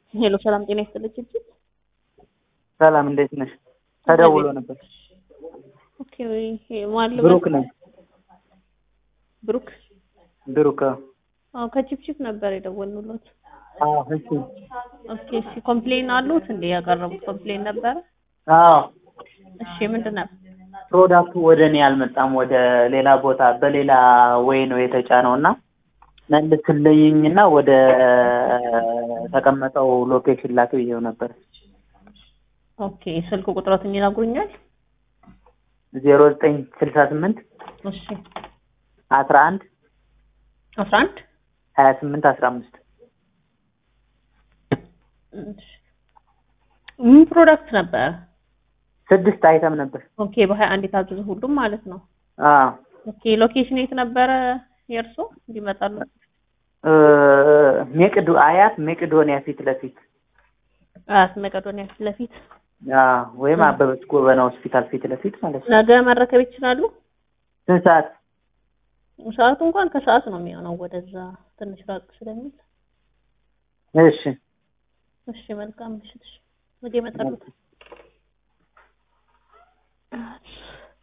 ሄሎ ሰላም ጤና ይስጥልኝ እጅግ ሰላም እንዴት ነሽ? ተደውሎ ነበር። ኦኬ ማን ልበል? ብሩክ ነኝ። ብሩክ ብሩክ አዎ ከቺፕቺፕ ነበር የደወልንሎት። አዎ እሺ ኦኬ እሺ ኮምፕሌን አሉት እንዴ ያቀረቡት ኮምፕሌን ነበረ? አዎ እሺ ምንድን ነበር? ፕሮዳክቱ ወደ እኔ አልመጣም። ወደ ሌላ ቦታ በሌላ ወይ ነው የተጫነው እና መልስልኝና ወደ ተቀመጠው ሎኬሽን ላክ ብዬው ነበር። ኦኬ ስልክ ቁጥሮትን ይነግሩኛል? ዜሮ ዘጠኝ ስልሳ ስምንት እሺ አስራ አንድ አስራ አንድ ሀያ ስምንት አስራ አምስት እሺ ምን ፕሮዳክት ነበረ? ስድስት አይተም ነበር። ኦኬ በሀያ አንድ የታዘዙ ሁሉም ማለት ነው። አዎ ኦኬ ሎኬሽን የት ነበረ የእርሶ እንዲመጣሉ? እ ሜቅዶ አያት ሜቅዶኒያ ፊት ለፊት አያት መቄዶንያ ፊት ለፊት አዎ ወይም አበበች ጎበና ሆስፒታል ፊት ለፊት ማለት ነው። ነገ መረከብ ይችላሉ? ስንት ሰዓት? ሰዓቱ እንኳን ከሰዓት ነው የሚሆነው ወደዛ ትንሽ ራቅ ስለሚል። እሺ እሺ መልካም ምሽት። እሺ ነገ ይመጣሉ።